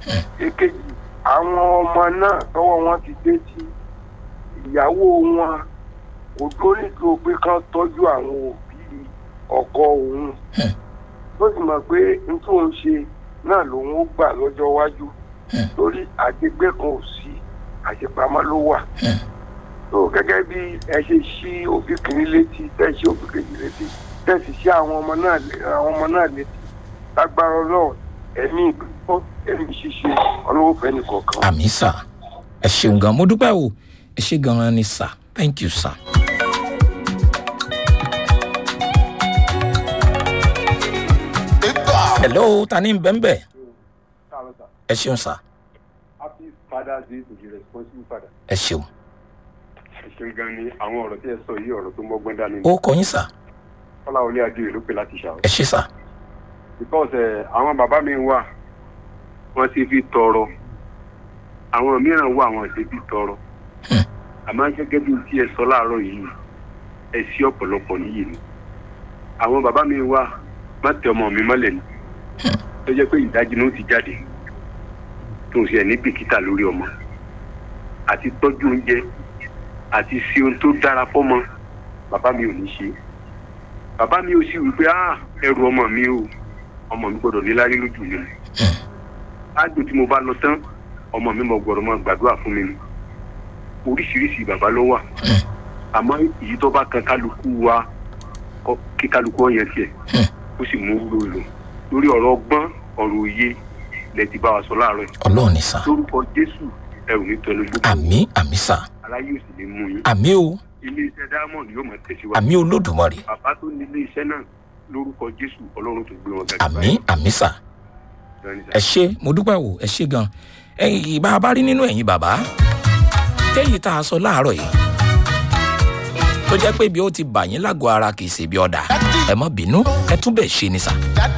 èkejì àwọn ọmọ náà tọwọ́ wọn ti dé tí ìyàwó wọn kò dórí tó pé kán tọ́jú àwọn òbí ọkọ òun tó sì mọ̀ pé n tó ń ṣe náà lòun ó gbà lọ́jọ́ iwájú torí àgbègbè kan ò sí àṣepamọ́ ló wà tó gẹ́gẹ́ bí ẹ ṣe ṣí òbí kìíní létí tẹ́ ṣí òbí kejì létí tẹ́ sì ṣí àwọn ọmọ náà lé- àwọn ọmọ náà létí lágbára ọlọ́run ẹ̀mí ìgbọ́ ẹ̀mí ṣíṣe ọlọ́wọ́ fẹ́ nìkọ̀ọ̀kan. àmì sà ẹ ṣeun gan mo dúpẹ́ o ẹ ṣe gan ni sà thank you sà. hello ta ni bẹ́ńbẹ́ ẹ ṣeun sà happy father's day to the responsible father. ẹ ṣeun ẹ ṣeun gan ni àwọn ọ̀rọ̀ tí ẹ sọ yìí ọ̀rọ̀ tó mọ́gbọ́n dání ni. ó kọ yín sà kọ́láwọlé adéwì ló pè láti ṣàwọ́. ẹ ṣe sà because ẹ àwọn bàbá mi wà wọ́n ti fi tọrọ àwọn mìíràn wà wọ́n ti fi tọrọ àmọ́ gẹ́gẹ́ bí tí ẹ sọ láàárọ̀ yìí ẹ sí ọ̀pọ̀lọpọ̀ níyì ni àwọn bàbá mi wà má tẹ ọmọ mi mọ́lẹ̀ ni tó jẹ́ pé ìdájí ló ti jáde tó ń ṣe ẹ̀ ní bìkítà lórí ọmọ àti tọ́jú oúnjẹ àti sí ohun tó dára fọ́mọ bàbá mi ò ní ṣe bàbá mi ò sì wí pé ah ẹrù ọmọ mi o ọmọ mi gbọ́dọ̀ níláárí lójú mi ni ágbò tí mo bá lọ tán ọmọ mi mọ gbọ́dọ̀ máa gbàdúrà fún mi ni oríṣiríṣi bàbá ló wà àmọ́ èyí tó bá kan kálukú wa kọ- kí kálukú ọyàn tiẹ̀ ó sì mú wúlò lò lórí ọ̀rọ̀ ọgbọ́n ọ̀rọ̀ òye lẹ ti bá wa sọ láàárọ̀ yìí ọlọ́run ni sà lórúkọ jésù ẹrù ní tẹnu gbogbo àmì àmì sà aláyé ò sì ní mú yín àmì o ilé iṣẹ́ diamond yóò máa tẹ̀síwájú àmì olódùmarè bàbá tó ní ilé iṣẹ́ náà lórúkọ jésù ọlọ́run tó gbé wọn gàdúrà àmì àmì sà ẹ ṣe mo dúpẹ́ o ẹ ṣe gan ẹ̀yin ìbá bá rí nínú ẹ̀yin bàbá téyì tá a sọ láàárọ̀ yìí tó jẹ́ pé bí ó ti bà yín lágọ̀ọ́ ara kì í ṣe bí ọ̀dà ẹ mọ́ bínú ẹ tún bẹ̀ ṣe ni sà